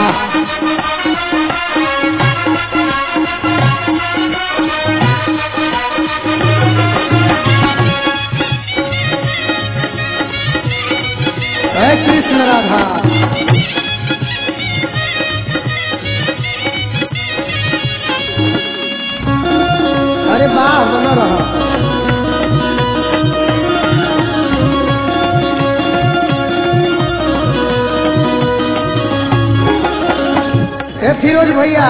हे कृष्ण राधा अरे वाह बना रहा ए फिरोज भैया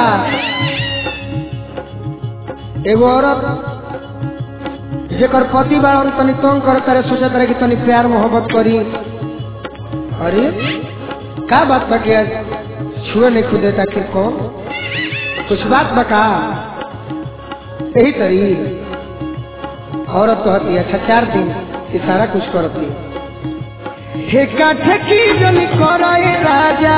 एगो औरत जेकर पति बाड़न तनी तंग करे तारे सोचत रहे कि तनी प्यार मोहब्बत करी अरे का बात बा कि आज छुए नहीं खुदे आखिर कौन कुछ बात बका यही तरी औरत कहती है अच्छा चार दिन ये सारा कुछ करती ठेका ठेकी जन कराए राजा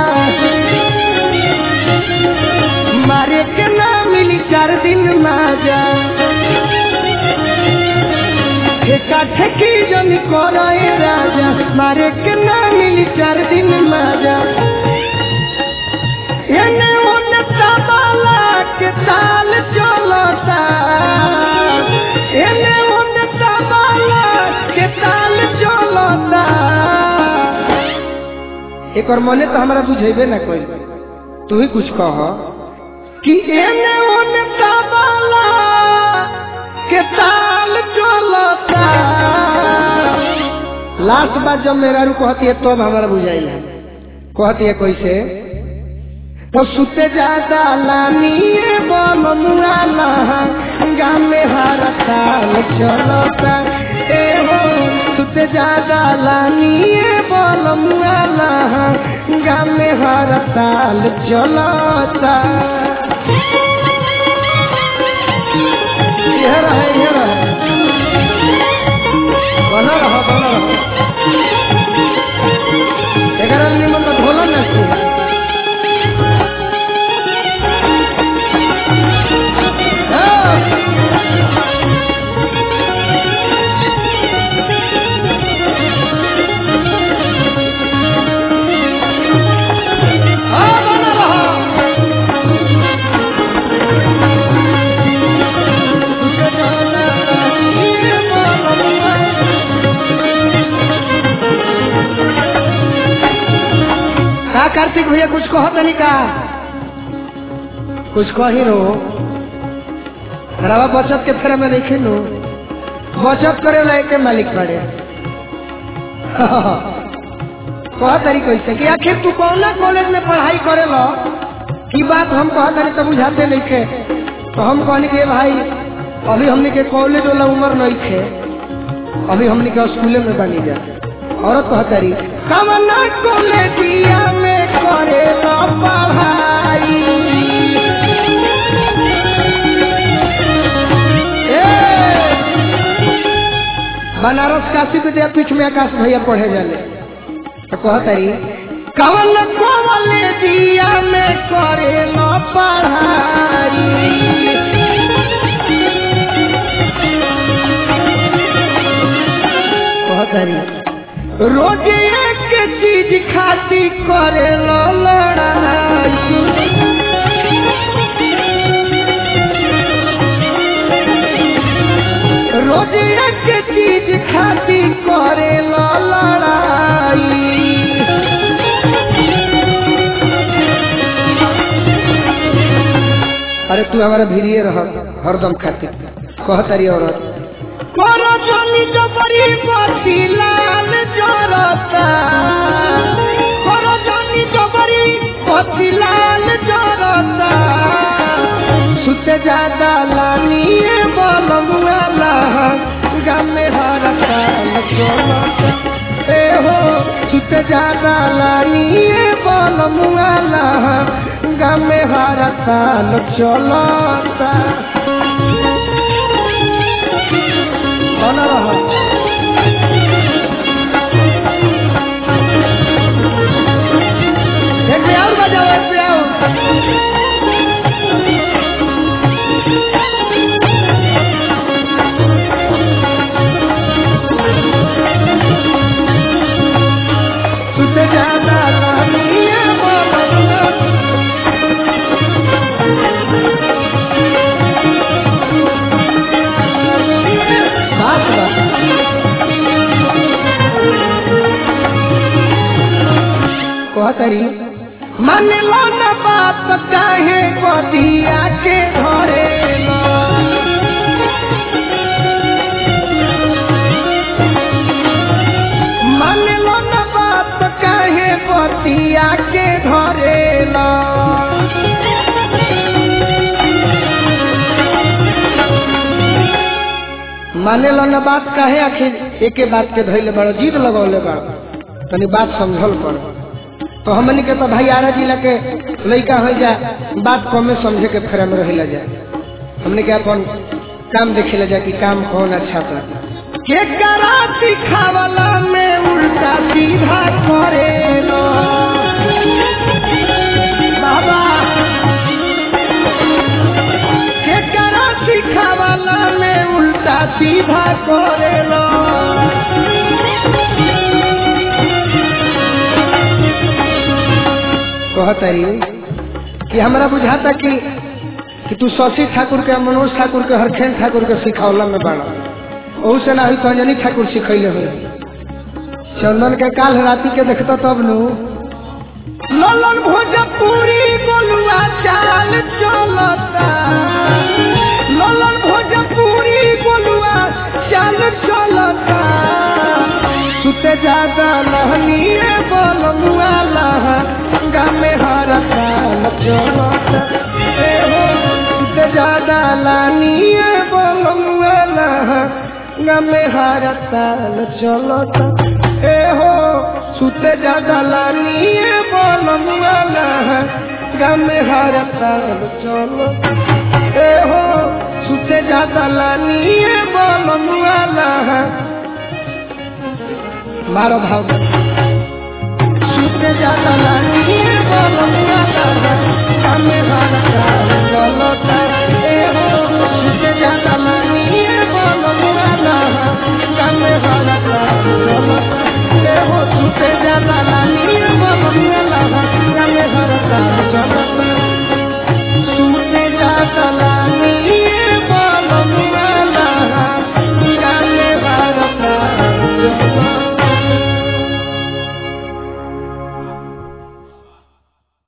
मारे के ना मिली चार दिन माजा ठेका ठेकी जन कराए राजा मारे के ना मिली चार दिन माजा एने ओने तबला के ताल चलता एने ओने तबला के ताल चलता एक और मने तो हमारा बुझेबे ना कोई तू ही कुछ कह कि एने ओने तबला के ताल चलता लास्ट बार जब मेरा रू कहती है तब तो हमारा बुझाइल है कहती है कैसे तो सुते ज्यादा लानिए बम मुआला गामे हर ताल चलता ए हो सुते ज्यादा लानिए बम मुआला गामे हर ताल चलता यह रहे यह रहे बना रहा बना रहा एगारह निमन का ढोला ना तू का कार्तिक भैया कुछ कहो तनी का कुछ कही रो रवा बचत के फेरा में देखे नो बचत करे ला के मालिक पड़े कह तरी कैसे कि आखिर तू कौन कॉलेज में पढ़ाई करे लो की बात हम कह तरी तो बुझाते नहीं थे तो हम कहनी के भाई अभी हमने के कॉलेज वाला उम्र नहीं थे अभी हमने के स्कूले में बनी जा औरत कह तरी कमना कॉलेजिया में करे लो पढ़ाई बनारस काशी विद्यापीठ में आकाश भैया पढ़े जाले तो कहतरी कवन कॉलेजिया में करे लो पढ़ाई कहतरी रोज एक चीज खाती करे लो लड़ाई रोज एक चीज खाती करे लो लड़ाई अरे तू हमारा भीड़िए रह हरदम खाती कहतरी औरत करो जनी जबरी पति लाल जरता करो जनी जबरी पति लाल जरता सुते ज्यादा लानिए बलमुआला गामे हर काल चलता ए हो सुते ज्यादा लानिए बलमुआला गामे हर काल चलता बना रहा एक पे और बजाओ एक पे और सुते ज्यादा लानिए बलमुआ कहतरी मान लो न बात काहे बदिया के घरे मान लो न बात काहे बदिया के घरे माने लो न बात काहे आखिर एके बात के धैले बड़ जीत लगौले बड़ तनी बात समझल कर तो हमनी के तो भाई आरा जिला के लड़का हो जा बात कमे समझे के फेरा में रहिला जा हमने के अपन काम देखे जा कि काम कौन अच्छा था के करा सिखावला में उल्टा सीधा करे लो बाबा के करा सिखावला में उल्टा सीधा करे लो कहतरी कि हमरा बुझाता कि कि तू शशि ठाकुर के मनोज ठाकुर के हरखेन ठाकुर के सिखौला में बाड़ा ओहू से ना हुई तो अंजनी ठाकुर सिखैले हुई चंदन के काल राती के देखता तब नु ललन भोजपुरी बोलुआ चाल चलता ललन भोजपुरी बोलुआ चाल चलता सुते ज्यादा लहनिए बोलुआ लहा गामे हर काल चलता ए हो सुते ज्यादा लानिए बोलुआ लहा गामे हर काल चलता ए हो सुते ज्यादा लानिए बोलुआ लहा गामे हर काल चलता ए हो सुते ज्यादा लानिए बोलुआ लहा मारो भाव सुते ज्यादा लानिए बोलुआ लहा गामे हर काल चलता ए हो सुते ज्यादा